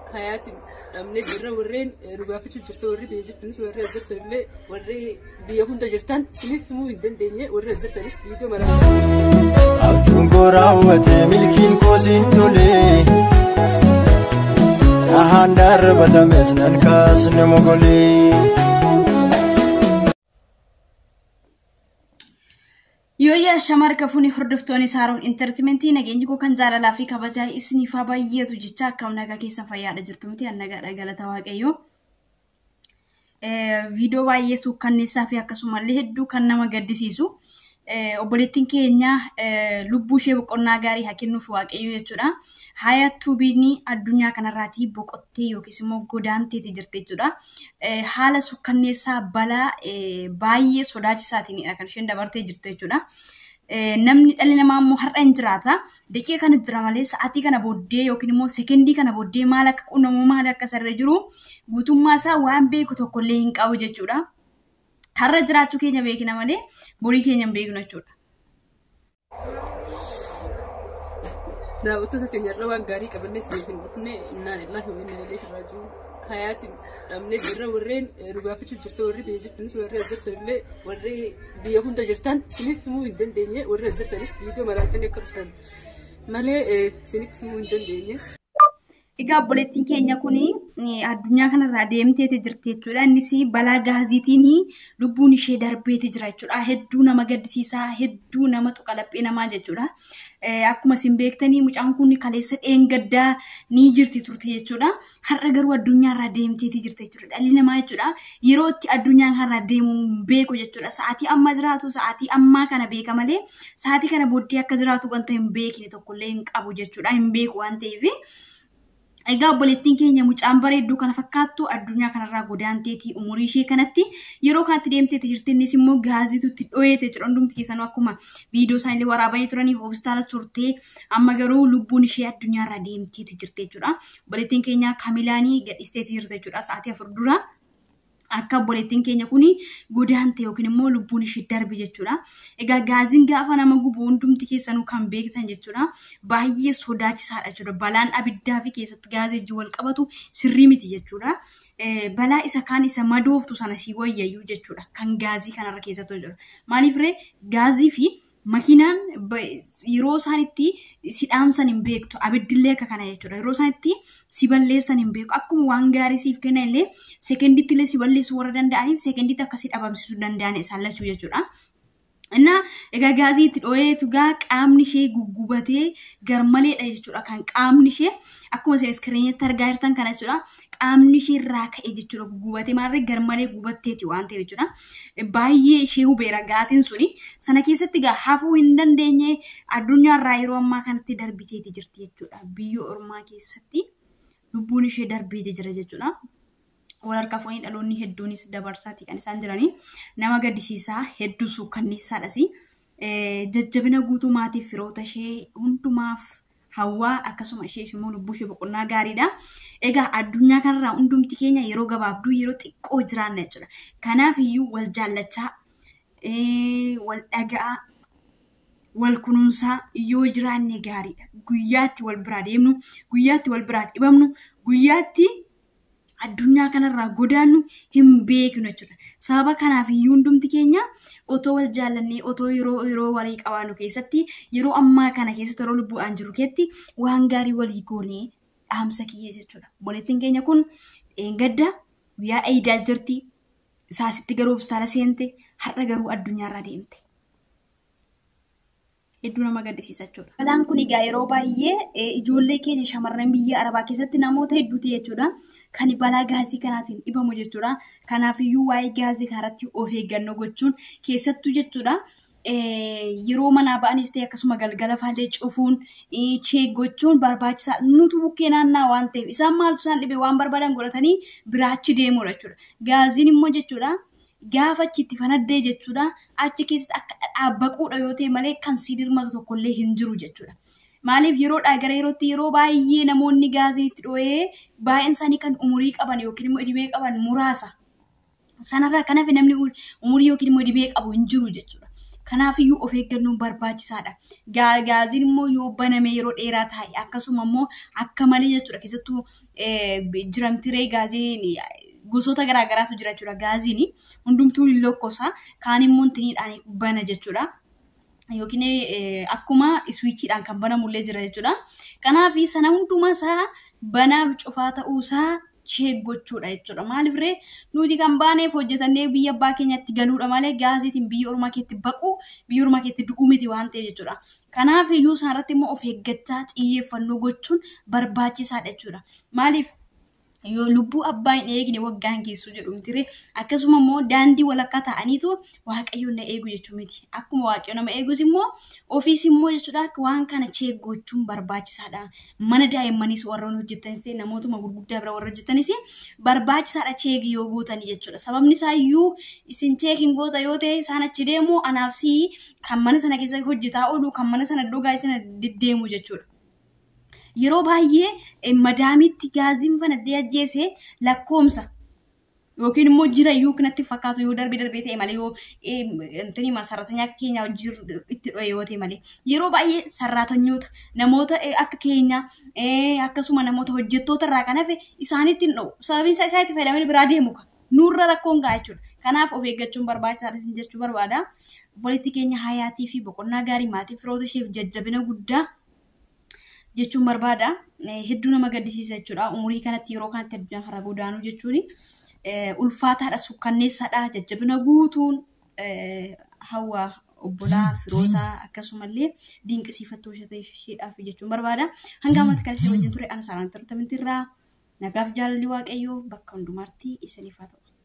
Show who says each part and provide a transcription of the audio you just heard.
Speaker 1: hayaatiin dhabnee jirra warreen nu gaafachuu jirta warri biyya jirtanis warri as jirtan illee warri biyya hunda jirtan isinitti himuu hin dandeenye warri as jirtanis viidiyoo maraa.
Speaker 2: Abjuun koo raawwate milkiin koo siin tole. Dhahaan darabatames nan kaasne mogolee.
Speaker 3: Yooyyaa shamar kafuuni hordoftoonni saaroon intartimentii nageenyi koo kan jaalalaa fi kabajaa isiniifaa baay'eetu jecha akkam nagaa keessa fayyaadha jirtu miti nagaadha galata waaqayyoo. Viidiyoo baay'ee suukkanneessaa fi akkasumallee hedduu kan nama gaddisiisu. Obboleettiin keenya lubbuu ishee boqonnaa gaarii haa kennuuf waaqayyo jechuudha. Haayattuu biinii addunyaa kanarraatii boqottee yookiis immoo godaanteeti jirti jechuudha. Haala suukkanneessaa balaa baay'ee sodaachisaatiinidha kan isheen dabartee jirtu jechuudha. Namni dhalli namaa immoo har'a hin jiraata. Daqiiqa kana jira malee sa'aatii kana booddee yookiin immoo sekendii kana booddee maal akka qunnamu maal akka sarara jiru guutummaa isaa waan beeku tokkollee hin qabu jechuudha. Har'a jiraachuu keenya beekna malee borii keenya hin beeknu jechuudha.
Speaker 1: Daawwattoota keenya irra waan gaarii qabannee isiniif hin dhufne innaan illaahi wa innaa ilaihi raaji'uun hayaatiin dhabnee jirra warreen nu gaafachuu jirta warri biyya jirtanis warri as jirtan illee warri biyya hunda jirtan isinitti himuu hin dandeenye warri as jirtanis viidiyoo maraatanii akka dhuftan malee isinitti himuu hin dandeenye.
Speaker 3: Egaa obboleettiin keenya kun addunyaa kanarraa deemteeti jirti jechuudha. Innis balaa gaaziitiin lubbuun ishee darbeeti jira jechuudha. Hedduu nama gaddisiisaa, hedduu nama tuqalaphee namaa jechuudha. Akkuma isin beektanii mucaan kun kaleessa dheengaddaa ni jirti turte jechuudha. Har'a garuu addunyaarraa deemteeti jirti jechuudha. Dhalli namaa jechuudha yeroo itti addunyaa kanarraa deemu hin beeku jechuudha. Sa'aatii amma jiraatu sa'aatii ammaa kana beeka malee sa'aatii kana booddee akka jiraatu wanta hin beekne tokkollee hin qabu jechuudha. Hin beeku waan ta'eef. Egaa obboleettiin keenya mucaan bareedduu kana fakkaattu addunyaa kanarraa godaanteetii umurii ishee kanatti yeroo kanatti deemteeti jirti innis immoo gaaziitu itti dho'eete jechuudha hundumti keessanuu akkuma viidiyoo isaanillee waraabanii turanii hospitaala turtee amma garuu lubbuun ishee addunyaarraa deemteeti jirti jechuudha. Obboleettiin keenya kamilaanii gadhiisteeti jirti jechuudha sa'aatii afur dura. Akka obboleettiin keenya kun godaante yookiin immoo lubbuun ishee darbe jechuudha. Egaa gaaziin gaafa nama gubu hundumti keessanuu kan beektan jechuudha. Baay'ee sodaachisaadha jechuudha. Balaan abiddaa fi keessatti gaazii wajjin wal qabatu sirrii miti jechuudha. Balaa isa kaan isa madooftu sana si wayyayyuu jechuudha. Kan gaazii kanarra keessattuu jechuudha. Maaliif ree gaazii fi makiinaan yeroo isaan itti si dhaamsan hin beektu abiddillee akka kana jechuudha yeroo isaan itti si balleessan hin beeku akkuma waan gaarii siif kennan illee sekenditti illee si balleessuu warra danda'aniif sekenditti akkasii dhabamsiisuu danda'an isaan lachuu jechuudha. Inna egaa gaazii itti dho'eetu gaa qaamni ishee guggubatee garmaleedha jechuudha kan qaamni ishee akkuma isin iskiriinitti argaa jirtan kana jechuudha qaamni ishee irraa ka'e jechuudha guggubatee maalirree garmalee gubatteeti waan ta'eef jechuudha. Baay'ee ishee hubeera gaaziin suni sana keessatti gaa hafuu hin dandeenye addunyaarraa yeroo ammaa kanatti darbiteeti jirti jechuudha biyya ormaa keessatti lubbuun ishee darbeeti jira jechuudha. wal harkaa fuudhanii dhaloonni hedduunis dabarsaati kan isaan jiranii nama gaddisiisaa hedduu suukkanneessaadhas jajjabina guutuu maatiif firoota ishee hundumaaf hawwaa akkasuma isheef immoo lubbuu ishee boqonnaa gaariidha. Egaa addunyaa kanarraa hundumti keenya yeroo gabaabduu yeroo xiqqoo jiraanna jechuudha. Kanaaf iyyuu wal jaallachaa wal dhaga'aa wal kunuunsaa yoo jiraanne gaariidha. Guyyaatti wal biraa deemnu, guyyaatti wal biraa dhibamnu, guyyaatti addunyaa kanarraa godaannu hin beeknu jechuudha. Sababa kanaaf iyyuu hundumti keenya otoo wal jaallannee otoo yeroo yeroo walii qabaannu keessatti yeroo ammaa kana keessatti yeroo lubbuudhaan jiru keessatti waan gaarii walii goonee dhaamsa kiyya jechuudha. Obboleettiin keenya kun dheengadda guyyaa eeyidaa jirti. Isaasitti garuu hospitaala seente har'a garuu addunyaarraa deemte. hedduu nama gaddisiisa jechuudha. Balaan kun egaa yeroo baay'ee ijoollee keenya shamarran biyya arabaa keessatti namoota hedduuti jechuudha. Kan balaa gaazii kanaatiin dhibamu jechuudha. Kanaafiyyuu waa'ee gaazii kanarratti of eeggannoo gochuun keessattuu jechuudha. Yeroo manaa ba'anis ta'e akkasuma galgala faallee cufuun cheek gochuun barbaachisaa nutu bukkee naannaa waan ta'eef isaan maaltu isaan dhibe waan barbaadan godhatanii biraachi deemudha jechuudha. Gaaziin immoo jechuudha. gaafa achi itti fanaddee jechuudha achi keessatti akka dhaabbaquudha yoo ta'e malee kan si dirmatu tokkollee hin jiru jechuudha. Maaliif yeroodhaa gara yerootti yeroo baay'ee namoonni gaazii itti dho'ee baay'een isaanii kan umurii qaban yookiin immoo dhibee qaban muraasa. Sanarraa kanaaf namni umurii yookiin immoo dhibee qabu hin jiru jechuudha. Kanaafiyyuu of eeggannoon barbaachisaadha. Gaaziin immoo yoo baname yeroo dheeraa taa'e akkasuma immoo akka malee jechuudha keessattuu jiramtiree gaaziin gosoota garaagaraatu jira jechuudha gaaziin hundumtuu hin lokkosa kaan immoo intiniidhaan bana jechuudha. Yookiin akkuma iswiichiidhaan kan banamullee jira jechuudha. Kanaaf sana hundumaa isaa banaaf cufaa ta'uusaa cheeggochuudha jechuudha. Maaliif ree nuti kan baaneef hojjetannee biyya abbaa keenyatti galuudha malee gaaziitiin biyya ormaa keetti baquu biyya ormaa keetti du'uu miti waan ta'eef jechuudha. Kanaaf iyyuu isaanirratti immoo of eeggachaa xiyyeeffannoo gochuun barbaachisaadha jechuudha. Maaliif yoo lubbuu abbaa hin eegne waggaan geessu jedhu mitire akkasuma immoo daandii walakkaa ta'aniitu waaqayyoon na eegu jechuu miti akkuma waaqayyo nama eegus immoo ofiis immoo jechuudha waan kana cheeggochuun barbaachisaadha mana daa'immaniis warra hojjetanis ta'e namootuma gurguddaa bira warra hojjetanis barbaachisaadha cheegi yoo gootanii jechuudha sababni isaa iyyuu isin cheekiin goota yoo ta'e isaan achi deemu anaaf si kan mana sana keessa hojjetaa oolu kan mana sana dhugaa sana deddeemu jechuudha. yeroo baay'ee madaamitti gaaziin fanaddee ajjeese lakkoomsa yookiin immoo jira iyyuu kanatti fakkaatu yoo darbee darbee ta'e malee yoo intini sararatanyaa keenya itti dho'e yoo ta'e malee yeroo baay'ee sararatanyoota namoota akka keenya akkasuma namoota hojjettoota irraa kan hafe isaanitti hin dho'u sababiin isaa isaanitti fayyadamanii biraa deemu nurra rakkoon ga'a jechuudha kanaaf of eeggachuun barbaachisaadha jechuu barbaada obboleettii keenya hayaatii fi boqonnaa gaarii maatii firoota isheef jajjabina guddaa jechuun barbaada. Hedduu nama gaddisiisa jechuudha. Umurii kanatti yeroo kanatti addunyaa kana godaanuu jechuun ulfaataadha, sukkanneessaadha, jajjabina guutuun hawaa obbolaa firoota akkasumallee dinqisiifattoo isheedhaaf jechuun barbaada. Hanga ammatti kan isin wajjin ture ana saaraan tortamintirraa nagaaf jaalalli waaqayyoo bakka hundumaatti isiniif haa ta'u.